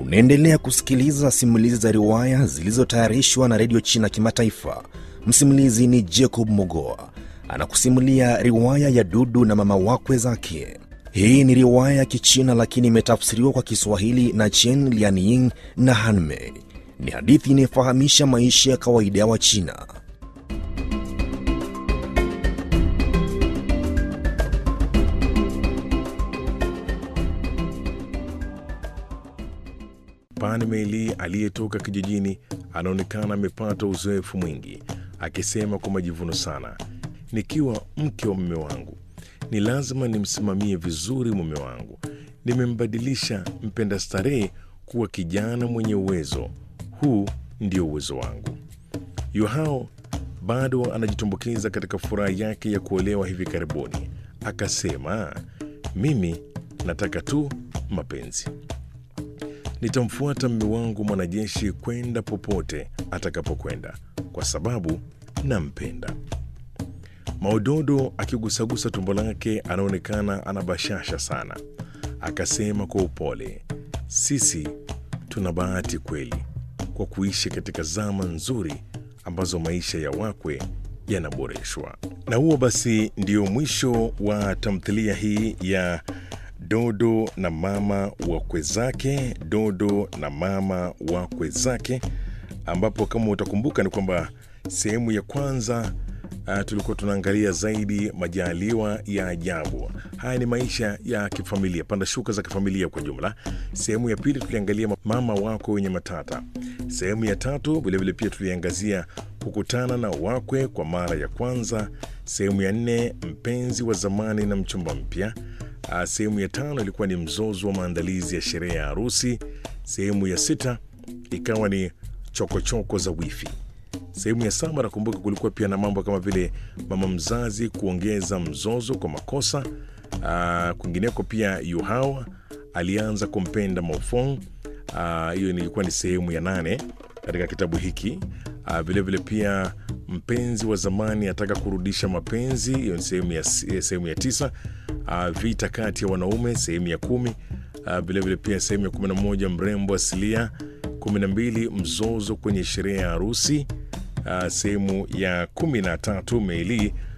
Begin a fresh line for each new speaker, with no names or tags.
Mnaendelea kusikiliza simulizi za riwaya zilizotayarishwa na redio China Kimataifa. Msimulizi ni Jacob Mogoa anakusimulia riwaya ya Dudu na mama wakwe zake. Hii ni riwaya ya Kichina lakini imetafsiriwa kwa Kiswahili na Chen Lianying na Hanmei. Ni hadithi inayofahamisha maisha ya kawaida ya Wachina.
Pan Meili aliyetoka kijijini anaonekana amepata uzoefu mwingi, akisema kwa majivuno sana, nikiwa mke wa mume wangu ni lazima nimsimamie vizuri mume wangu. Nimembadilisha mpenda starehe kuwa kijana mwenye uwezo. Huu ndio uwezo wangu. Yuhao bado anajitumbukiza katika furaha yake ya kuolewa hivi karibuni, akasema, mimi nataka tu mapenzi nitamfuata mme wangu mwanajeshi kwenda popote atakapokwenda kwa sababu nampenda. Maudodo akigusagusa tumbo lake anaonekana ana bashasha sana, akasema kwa upole, sisi tuna bahati kweli kwa kuishi katika zama nzuri ambazo maisha ya wakwe yanaboreshwa. Na huo basi ndio mwisho wa tamthilia hii ya Dodo na mama wakwe zake, Dodo na mama wakwe zake, ambapo kama utakumbuka ni kwamba sehemu ya kwanza uh, tulikuwa tunaangalia zaidi majaliwa ya ajabu. Haya ni maisha ya kifamilia, panda shuka za kifamilia kwa jumla. Sehemu ya pili tuliangalia mama wako wenye matata. Sehemu ya tatu vilevile pia tuliangazia kukutana na wakwe kwa mara ya kwanza. Sehemu ya nne mpenzi wa zamani na mchumba mpya. Uh, sehemu ya tano ilikuwa ni mzozo wa maandalizi ya sherehe ya harusi. Sehemu ya sita ikawa ni chokochoko choko za wifi. Sehemu ya saba nakumbuka kulikuwa pia na mambo kama vile mama mzazi kuongeza mzozo kwa makosa. Uh, kwingineko pia Yuhao alianza kumpenda Maofong. Hiyo uh, ilikuwa ni sehemu ya nane katika kitabu hiki. Uh, vilevile pia mpenzi wa zamani ataka kurudisha mapenzi, hiyo ni sehemu ya, sehemu ya tisa. Uh, vita kati ya wanaume sehemu ya kumi. Vilevile uh, vile pia sehemu ya kumi na moja mrembo asilia. kumi na mbili mzozo kwenye sherehe ya harusi. Uh, sehemu ya kumi na tatu Meili